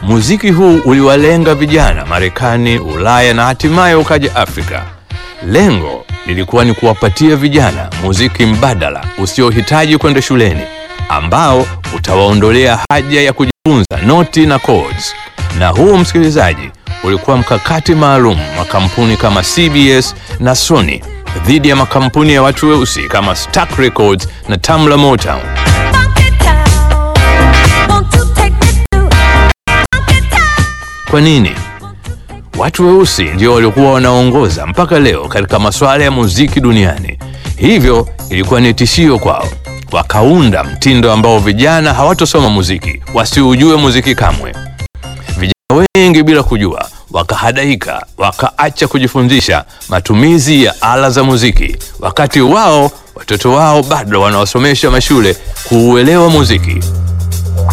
Muziki huu uliwalenga vijana Marekani, Ulaya na hatimaye ukaja Afrika. Lengo lilikuwa ni kuwapatia vijana muziki mbadala usiohitaji kwenda shuleni, ambao utawaondolea haja ya kujifunza noti na chords. Na huu, msikilizaji, ulikuwa mkakati maalum wa kampuni kama CBS na Sony dhidi ya makampuni ya watu weusi kama Stax Records na Tamla Motown. Kwa nini? Watu weusi ndio walikuwa wanaongoza mpaka leo katika masuala ya muziki duniani, hivyo ilikuwa ni tishio kwao. Wakaunda mtindo ambao vijana hawatosoma muziki, wasiujue muziki kamwe. Vijana wengi bila kujua wakahadaika, wakaacha kujifundisha matumizi ya ala za muziki, wakati wao watoto wao bado wanawasomesha mashule kuuelewa muziki.